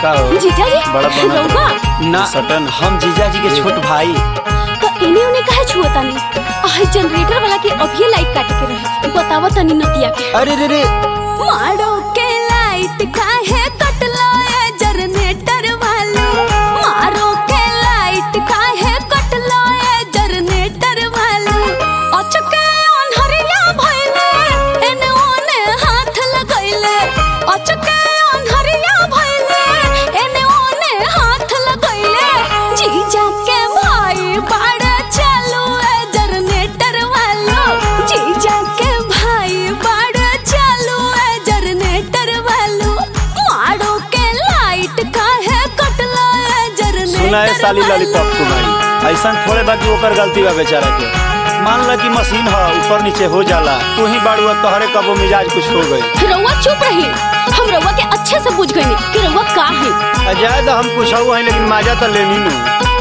का हो जीजा जी बड़ा बना रउआ ना सटन हम जीजा जी के छोट भाई तो इन्हें उन्हें काहे छुअता नहीं आह जनरेटर वाला के अभी लाइट काटे के रहे बतावा तनी नतिया के अरे रे रे मारो के लाइट काहे कटलो ए जनरेटर वाला मारो के लाइट काहे कटलो ए जनरेटर वाला अचके अनहरिया भइले एने ओने हाथ लगइले अचके अनहरिया भइले एने ओने हाथ लगइले जीजा के भाई बाड़ा चालू ए जनरेटर वाला जीजा के भाई बाड़ा चालू ए जनरेटर वाला मारो के लाइट काहे कटला ए जनरेटर सुना है साली लॉलीपॉप कुमारी ऐसा थोड़े बाकी ओकर गलती बा बेचारा के मान ला कि मशीन ह ऊपर नीचे हो जाला तू ही बाड़ू अब तोहरे कबो मिजाज कुछ हो गई रउआ चुप रही हम रउआ के अच्छे से बुझ गए कि रउआ का है अजाय तो हम कुछ हुआ है लेकिन माजा तो लेनी नू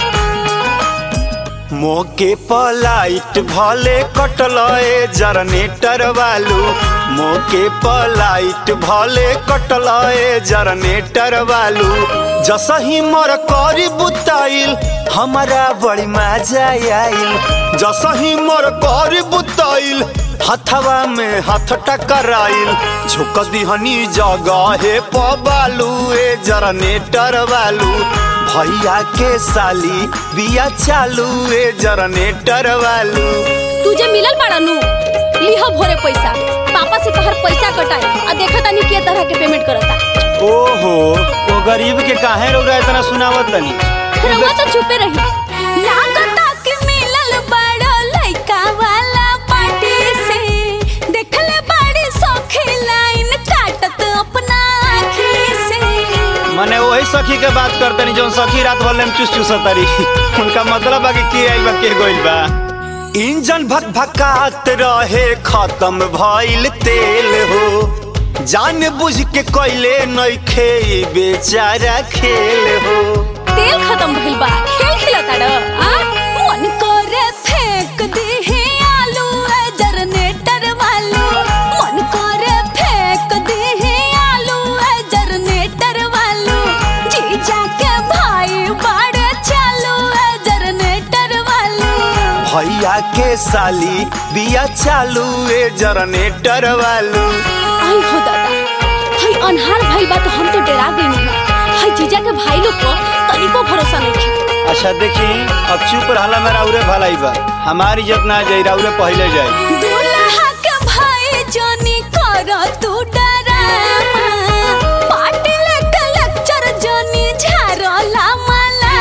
मोके पलाइट भले कटल ए जनरेटर वालू मोके पलाइट भले कटल ए जनरेटर वालू जसही मोर करी बुताइल हमारा बड़ी मजा आइल जसही मोर करी बुताइल हथवा में हाथ टकराइल झुक दिहनी जगह पबालू ए जनरेटर वालू भैया के साली बिया चालू ए जनरेटर वालू तुझे मिलल बाड़ा नु लिह भोरे पैसा पापा से तोहर पैसा कटाए आ देखा तानी के तरह के पेमेंट करता ओहो वो गरीब के काहे रौरा इतना सुनावत तनी रउआ तो चुपे रही लागता कि मिलल बाड़ा लइका वाला पार्टी से देखले बाड़ी सौखी लाइन काटत अपना आँखी से मने वही सखी के बात करतनी जौन सखी रात भर में चुस चुस तरी उनका मतलब बा कि के आई बा के गइल बा इंजन भक भकात रहे खत्म भइल तेल हो जान बुझ के कैले नइखे ई बेचारा खेल हो तेल खत्म भइल बा खेल खिलता ड आ मन करे फेंक दीही आलू ए जनरेटर वालू मन करे फेंक दीही आलू ए जनरेटर वालू जीजा के भाई बाड़े चालू ए जनरेटर वालू भैया के साली बिया चालू ए जनरेटर वालू आई हो दादा हई अनहार भइल बा तो हम तो डरा गइनी हई जीजा के भाई लोग को तनिको भरोसा नहीं अच्छा देखी अब चुप रहला मेरा उरे भलाई बा हमारी इज्जत ना जाई राउरे पहले जाई दूल्हा के भाई जोनी करो तू डरामा पार्टी लेके लेक्चर जोनी झारो लामा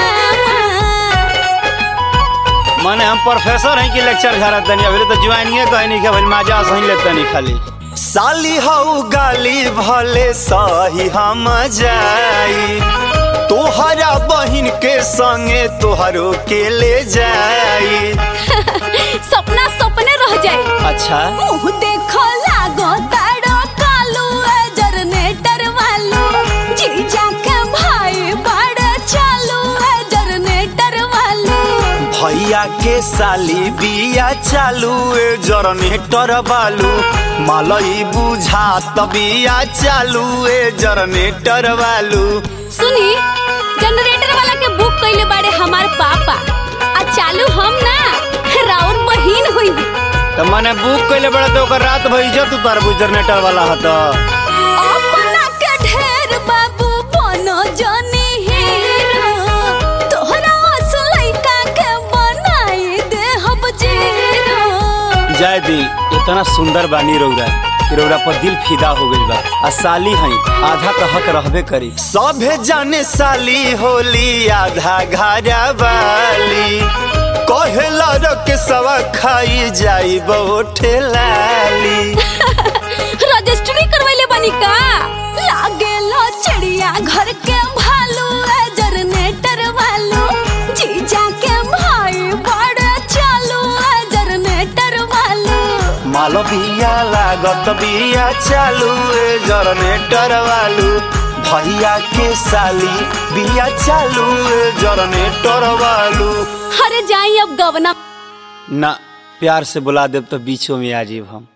लामा माने हम प्रोफेसर हैं कि लेक्चर झारत तनी अभी तो ज्वाइनिंग कहीं नहीं के भाई माजा सही ले तनी खाली साली हऊ गाली भले सही हम जाई तोहरा बहिन के संगे तोहरो के ले जाई सपना सपने रह जाए अच्छा मुंह देखो लागो ताड़ो कालू ए जनरेटर वालू जीजा के भाई बड़े चालू ए जनरेटर वालू भैया के साली बिया चालू ए जनरेटर बालू मालई बुझात बिया चालू ए जनरेटर वालू सुनी जनरेटर वाला के बुक कइले बाड़े हमार पापा आ चालू हम ना राउर बहिन हुई तो मने बुक कइले बड़ा तो ओकर रात भर इज्जत उतार जनरेटर वाला हत अपना के ढेर बाबू बनो जनी हीरो तोहरा असलैका के बनाई दे हम जीरो जय दी इतना सुंदर बानी रौरा कि रौरा पर दिल फिदा हो गइल बा आ साली हई आधा तो हक रहबे करी सभे जाने साली होली आधा घारा वाली कहेला रख सवा खाई जाई बहुठे लाली रजिस्ट्री करवैले बनी का लागे लो चिड़िया घर के भालू ए जनरेटर वालू जीजा के भाई बड़े चालू ए जनरेटर वालू मालो बिया लागत बिया चालू ए जनरेटर वालू भैया के साली बिया चालू ए जनरेटर वालू अरे जाई अब गवना ना प्यार से बुला देब तो बीचों में आ जीव हम